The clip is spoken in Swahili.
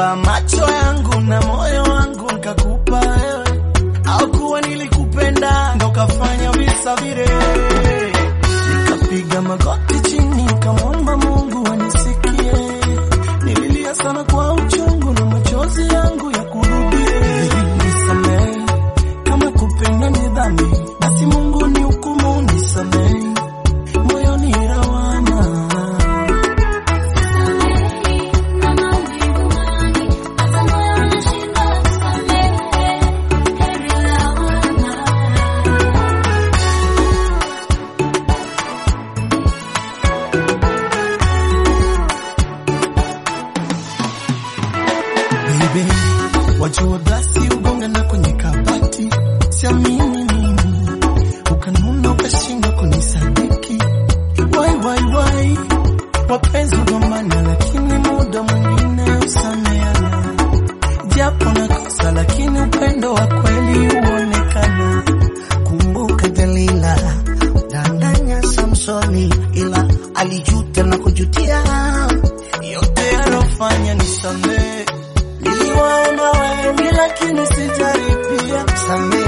nilitoa macho yangu na moyo wangu nikakupa wewe, au kuwa nilikupenda ndo kafanya visa vile. Nikapiga magoti chini nikamwomba Mungu anisikie, nililia sana kwa uchungu na machozi yangu ya kurudie. Nisamehe kama kupenda ni dhambi, basi Mungu ni hukumu, nisamehe moyoni lawama. Baby, wajua glasi ugonga na kwenye kabati, siamini mimi, ukanuna ukashindwa kunisadiki. Wai wai wai, wapenzi ugombana, lakini muda mwingine usameana, japo nakosa, lakini upendo wa kweli huonekana. Kumbuka Delila danganya Samsoni, ila alijuta na kujutia. yote alofanya nisamehe, niliwaona wengi lakini sijaripia. Samehe